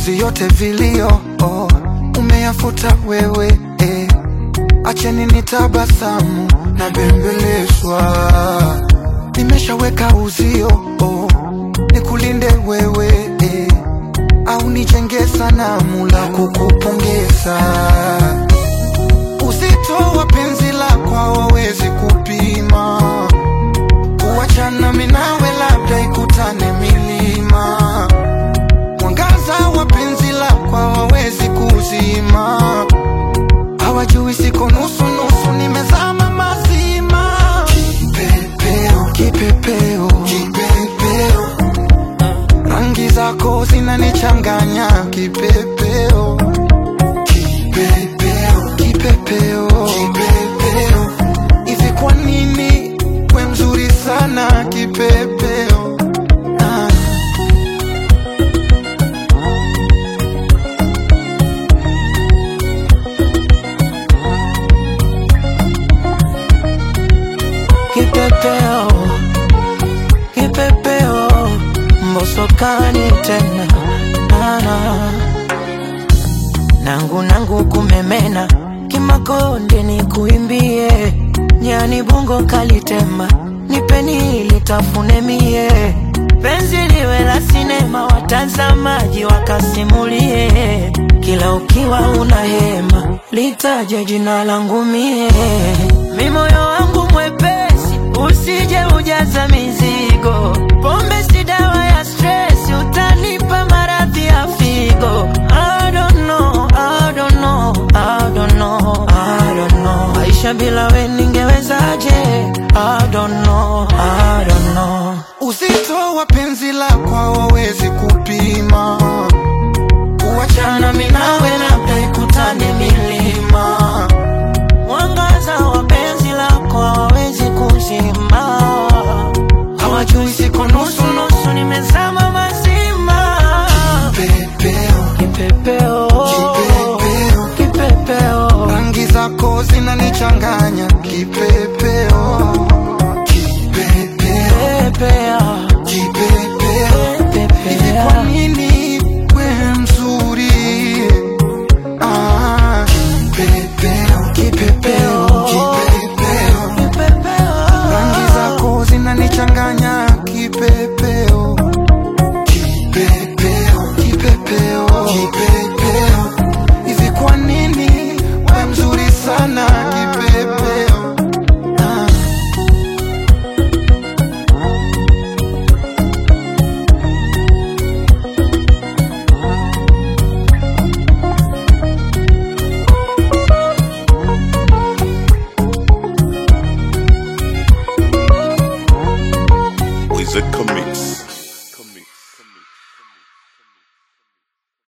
machozi yote vilio oh, umeyafuta wewe eh. Acheni nitabasamu na bembelezwa, nimeshaweka uzio oh, nikulinde wewe eh, au nijenge sanamu la kukupongeza. Uzito wa penzi lako hawawezi kupima, kuachana mimi nawe labda ikutane milima. Mwangaza wa penzi lako hawawezi kuzima, hawajui siko nusu nusu, nimezama mazima. Kipepeo, kipepeo, kipepeo, rangi zako zinanichanganya. Kipepeo, kipepeo, kipepeo, kipepeo, hivi kwa nini we mzuri sana kipepeo? Ah. Kipepeo, kipepeo, mbosokani tena nana nangu nangu kumemena kimakonde ni kuimbie nyani bungo kalitema nipeni litafune mie penzi liwe la sinema watazamaji wakasimulie kila ukiwa una hema litaje jina langu mie mi moyo wangu mwepesi usije ujaza mizigo pombe si dawa ya stress utanipa maradhi ya figo I don't know, I don't know, I don't know, I don't know. Maisha bila we ningewezaje? I don't know, I don't know. Uzito wa penzi lako hawawezi kupima, kuachana mimi nawe labda ikutane milima. Mwangaza wa penzi lako hawawezi kuzima, hawajui siko nusu nusu, nimezama mazima. Pepeo, Kipepeo, Kipepeo. kipepeo, rangi zako zinanichanganya. Kipepeo, kipepeo, pepea, kipepeo, hivi pepea. kwa nini we mzuri? Ah, kipepeo, kipepeo, kipepeo. Kipepeo. rangi zako zinanichanganya kipepeo kipepeo kipepeo kipepeo hivi kwa nini we mzuri sana kipepeo ah. Wizard Commix.